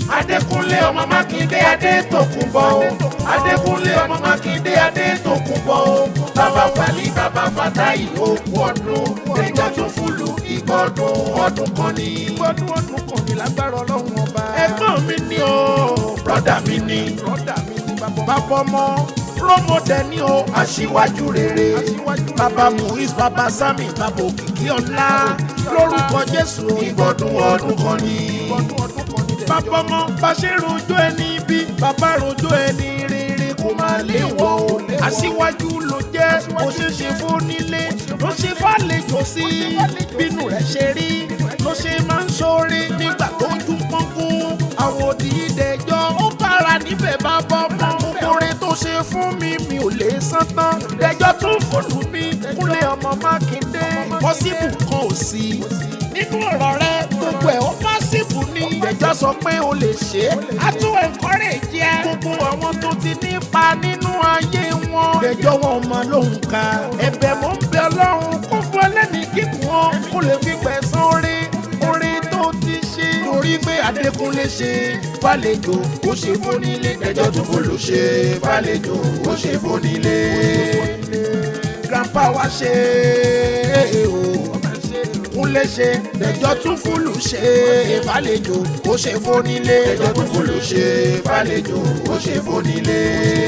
Adékúnlé ọmọ Mákindé Adétòkunbọ̀ o. Adékúnlé ọmọ Mákindé Adétòkunbọ̀ o. Bàbá Fálí bàbá Fátáì òkú ọdún. Ẹjọ́ tún fúlù ìgbọ́dún ọdún kan ní. Ìgbọ́dún ọdún kan ní lágbára ọlọ́run ọba. Ẹ̀gbọ́n mi ni o. Brọ́dà mi ni. Brọ́dà mi ni bàbá Bàbá ọmọ Rómọdé ni o. Aṣíwájú rere. Aṣíwájú Bàbá Muiz bàbá Sami bàbá Òkìkí ọ̀la. Lórúkọ Jésù ìgbọ́dún ọdún kan ní. ìgbọ́dún ọdún kan ní. Bàbá ọmọ bá ṣe rojọ́ ẹni bí bàbá rojọ́ ẹni rere kò máa lè wọ̀ o. Aṣíwájú ló jẹ́ ó ṣe é ṣe fún nílé ló ṣe fàlejò sí bínú rẹ̀ ṣe rí ló ṣe máa ń ṣoore nígbà tó ń dún pọ́ngún. Àwọn òdìdẹjọ́ ó bára níbẹ̀ bá bọ́ mọ́ oore tó ṣe fún mi mi ò lè san tán. Dẹjọ́ tún fòlù mi Kúnlé ọmọ Mákindé. Pọ́sibù kan ò sí nínú ọ̀rọ̀ rẹ gbogbo ẹ̀ ó pọ́sibù ni. Ìgbẹ́jọ́ sọ pé o lè ṣe é. A tún encourage ẹ. Gbogbo àwọn tó ti nípa nínú ayé wọn. Ìgbẹ́jọ́ wọn mọ lóhùn ká. Ẹ̀bẹ̀ mo ń bẹ Ọlọ́run kó fún ẹlẹ́ni kíkún wọn. Kó lè fi pẹ̀sán orí orí tó ti ṣe. Torí pé Adékúnlé ṣe fàlejò ó ṣe fónílé. Ìgbẹ́jọ́ tún kò ló ṣe fàlejò ó ṣe fónílé. Grandpa wa ṣe é o kúnlé ṣe lẹ́jọ́ tún fúlù ṣe fàlejò ó ṣe fónílé lẹ́jọ́ tún fúlù ṣe fàlejò ó ṣe fónílé.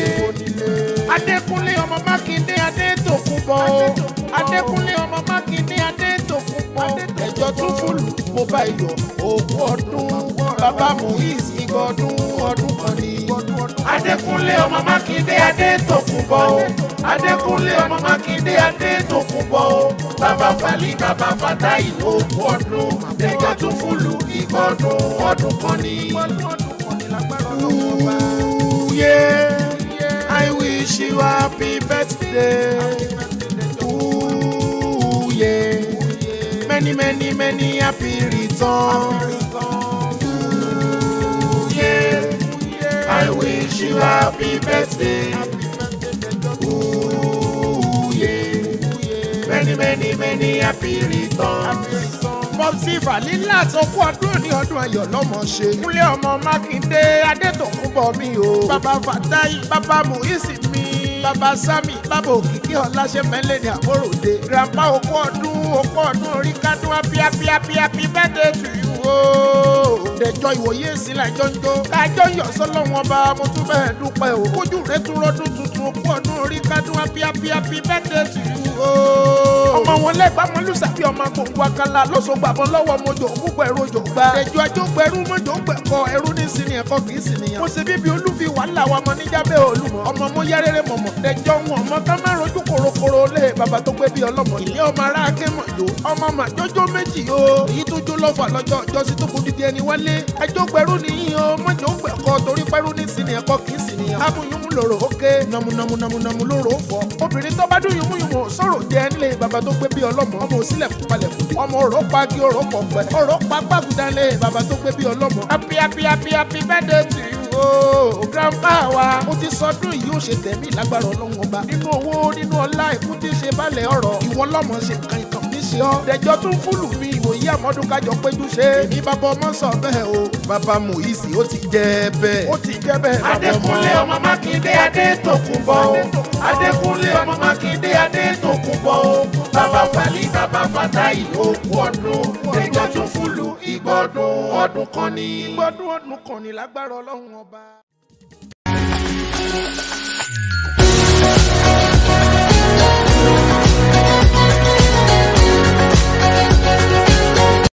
Adékúnlé ọmọ Mákindé Adétòkunbọ̀ o Adékúnlé ọmọ Mákindé Adétòkunbọ̀ lẹ́jọ́ tún fúlù mo bá iyọ̀ òkú ọdún bàbá Muiz ìgbọ̀dún ọdún kan ní. Adékúnlé ọmọ Mákindé Adétòkunbọ̀ o Adékúnlé ọmọ Mákindé Adétòkunbọ̀ o bàbá Fálí bàbá Fátáì òkú ọdún lẹ́jọ́ tún fúlù ìgbọ̀dún ọdún kan ní. Ìgbọ́dún ọdún kan ní lágbára ọlọ́run ọba. Ooh, yeah. I wish you happy birthday. Ooh, yeah. Many, many, many happy returns. Ooh, yeah. I wish you happy birthday. Ooh, yeah. Many, many, many happy returns. Pọ́psì Fàlílà tó kú ọdún ní ọdún ayọ̀ lọ́mọ ṣe. Kúnlé ọmọ Mákindé Adétòkunbọ̀ mi o. Bàbá Fàtáì, bàbá Muiz mi. Bàbá Sami, bàbá Òkìkí Ọláṣẹ́mẹ́lẹ́ ní Àbóròde. Grandpa okú ọdún, okú ọdún orí kádùn happy happy happy happy birthday to you o. Dẹjọ́ ìwòye èsì làjọ ń jó. Kájọ yọ̀ sọ́lọ́wọ́n ọba mo tún bẹ́ẹ̀ dúpẹ́ o. Kójú rẹ̀ tún rọ́dún tuntun okú ọdún orí kádùn happy happy happy birthday to you o. Ọmọ wọn lẹ́gbàá mọ́ lùsàbí ọmọ gbòǹgbò akala lọ́sọ̀ gbàbọ̀ lọ́wọ́ mojò púpọ̀ ẹ̀rọ jò gbà. Ẹjọ́ ajó gbẹrú mojò gbẹ̀kọ ẹrú ní sinmi ẹ̀kọ́ kì í sìnìyàn. Mo ṣe bíbi olúfi wàhálà wa mọ níjàbẹ́ olùmọ̀. Ọmọ mo yá rere mọ̀mọ́. Ẹjọ́ wọn ọmọ ká má rojú korokoro lé bàbá tó gbé bí ọlọ́mọ. Ilé ọmọ ará ake mọ̀ jò. Ọmọ mà jójó méjì o. Èyí tó jó lọ́fà lọ́jọ́ ọjọ́sí tó kù dídí ẹni wálé. Ẹjọ́ gbẹrú nìyí o. Mọ̀jọ gbẹ̀kọ torí pẹ́rú ní sinmi ẹ̀kọ́ kì í sìnìyàn. Abuyún lòrò ókè. Nàmúnàmúnàmúnàmú lòrò fọ. Obìnrin tó bá dún yùmúyùmú sọ̀rọ̀ jẹ́ nílé bàbá tó gbé bí ọlọ́mọ. Ọmọ òsílẹ̀ fún palẹ̀ fún. Ọmọ òrò pa kí òrò pọ̀ pẹ́. Òrò pa gbàgùdálé bàbá tó gbé bí ọlọ́mọ. Happy happy happy happy birthday to you o. Grandpa wa. Mo ti sọdún yìí ó ṣe tẹ̀mí lágbára ọlọ́run ọba. Nínú owó nínú ọlá ikú tí ń ṣe balẹ̀ ọ̀rọ̀. Ìwọ lọ́mọ ṣe nǹkan ìkàn ní ṣe ọ́. Dẹjọ́ tún fúlù mi ìwòye àmọ́dún kájọ péjú ṣe. Èmi bàbá ọmọ sọ bẹ́ẹ̀ o. Bàbá Muiz ó ti jẹ́ bẹ́ẹ̀. Ó ti jẹ́ bẹ́ẹ̀ bàbá ọmọ. Adékúnlé ọmọ Mákindé Adétòkunbọ̀ o. Adékúnlé ọmọ Mákindé Adétòkunbọ̀ o. Bàbá Fálí bàbá Fátáì òkú ọdún. Ẹjọ́ tún fúlù ìgbọ́dún ọdún kan ní. Ìgbọ́dún ọdún kan ní lágbára ọlọ́run ọba.